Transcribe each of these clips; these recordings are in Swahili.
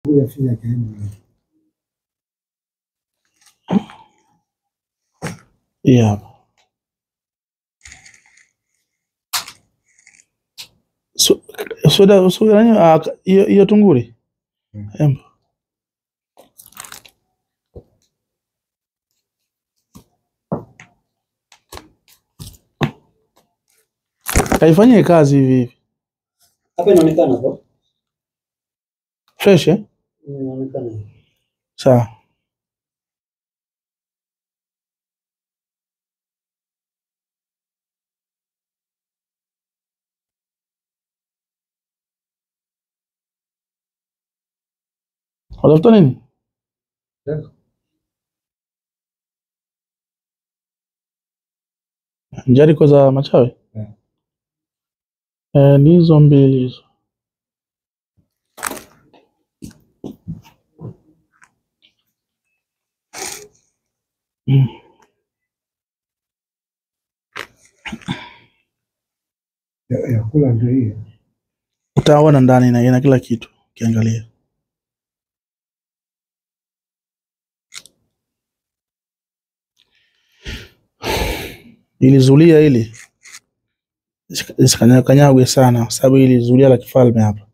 Huyu afisa akaenda. Hii hapa. So- Soda soda nani ah, ka- hiyo hiyo tunguri. Mm. Embo. Kaifanyie kazi hivi hivi. Hapa inaonekana hapo. Fresh eh? Inaonekana. Sawa. Watafuta nini? Sasa, Njariko za machawi? Mm. Eh, ni hizo mbili hizo. Mm. ya ya kula ndio hiyo. Utaona ndani ina, ina kila kitu ukiangalia. Ili zulia hili isikanyagwe sana, kwa sababu hili zulia la kifalme hapa.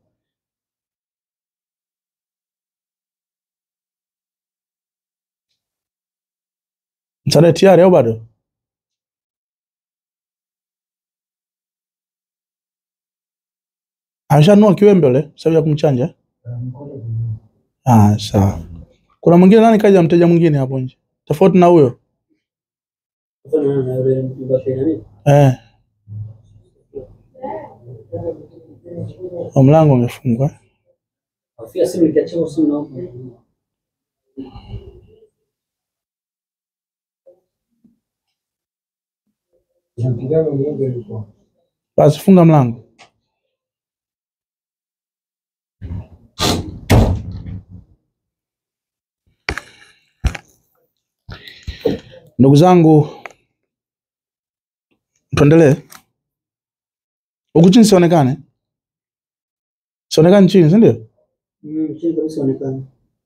Msaada tayari au bado? Ameshanunua kiwembe ule sababu ya kumchanja. Ah, sawa. Kuna mwingine nani kaja, mteja mwingine hapo nje tofauti na huyo Hapa naona na yule mbaki na nini? eh? Wa mlango umefungwa. Afia simu ikiacha simu na huko. Na kijana mmoja yuko. Basi funga mlango. Ndugu zangu, tuendelee. Huku chini sionekane, sionekane chini, si ndio? Mm, chini kabisa inaonekana.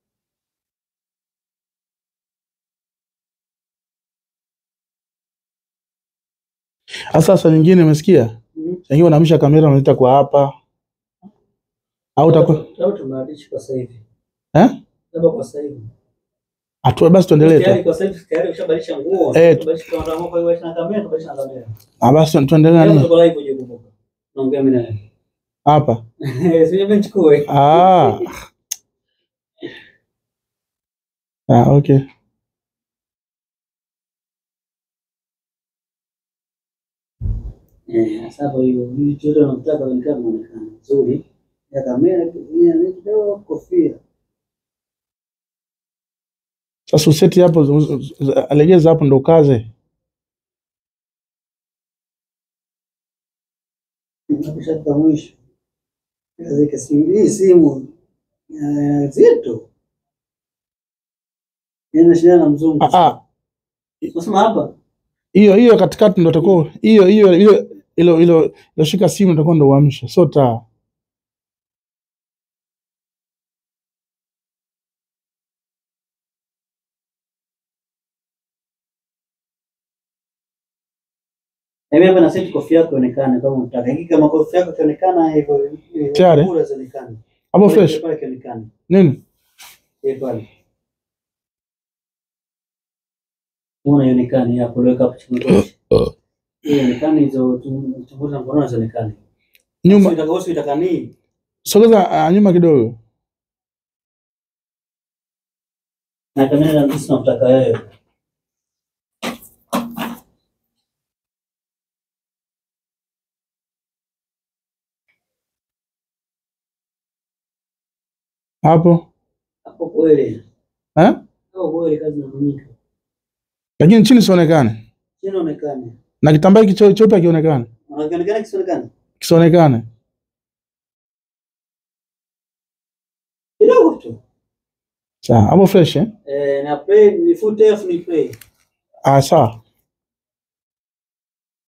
Sasa sasa nyingine umesikia, Mm. wengine unahamisha kamera unaleta kwa hapa au utakuwa Labda tumebadilisha kwa sasa hivi. eh? Labda kwa sasa hivi. Atu, basi tuendelee Tayari tu. kwa sasa hivi tayari ushabadilisha nguo. Eh, Ushabadilisha kwa ndio kwa hiyo na kamera, tabadilisha na kamera. Ah, basi tuendelee Leo nani tuko live uje kumbuka. Naongea mimi naye. hapa. Sio mimi nichukue. Ah. Ah, okay. Eh, sasa hapo hiyo vitu yote unataka kuonekana muonekano nzuri. Ya kamera pia ni kidogo kofia. Sasa useti hapo, zu- zu- zu- alegeza hapo ndo ukaze. Nakushaka mwisho. Kazi kasimu hii simu eh, zito. Ina shida na mzungu. Ah, ah. Nasema hapa. Hiyo hiyo katikati ndo utakuwa hiyo hiyo hiyo ilo ilo iloshika simu utakuwa ndo uamshe, sio taa. Na mimi hapa na seti kofia yako ionekane kama unataka. Hiki kama kofia yako ionekana hivyo hivyo, Tayari? kura zionekane. Hapo fresh. Pale kionekane. Nini? Eh, pale. Mbona ionekane hapo leo hapo chini kochi. Ionekane hizo tumbuza mbona zionekane. Nyuma, Utakaosi utakani. sogeza ah, nyuma kidogo. Na kamera na sisi tunataka wewe. Hapo. Hapo kweli. Eh? Hapo kweli kazi inafanyika. Lakini chini sionekane. Chini onekane. Na kitambaa hiki cheupe cheupe kionekane. Anaonekana kisionekane. Kisionekane. Kidogo tu. Sawa, hapo fresh eh? Eh, na play ni full F ni play. Ah, sawa.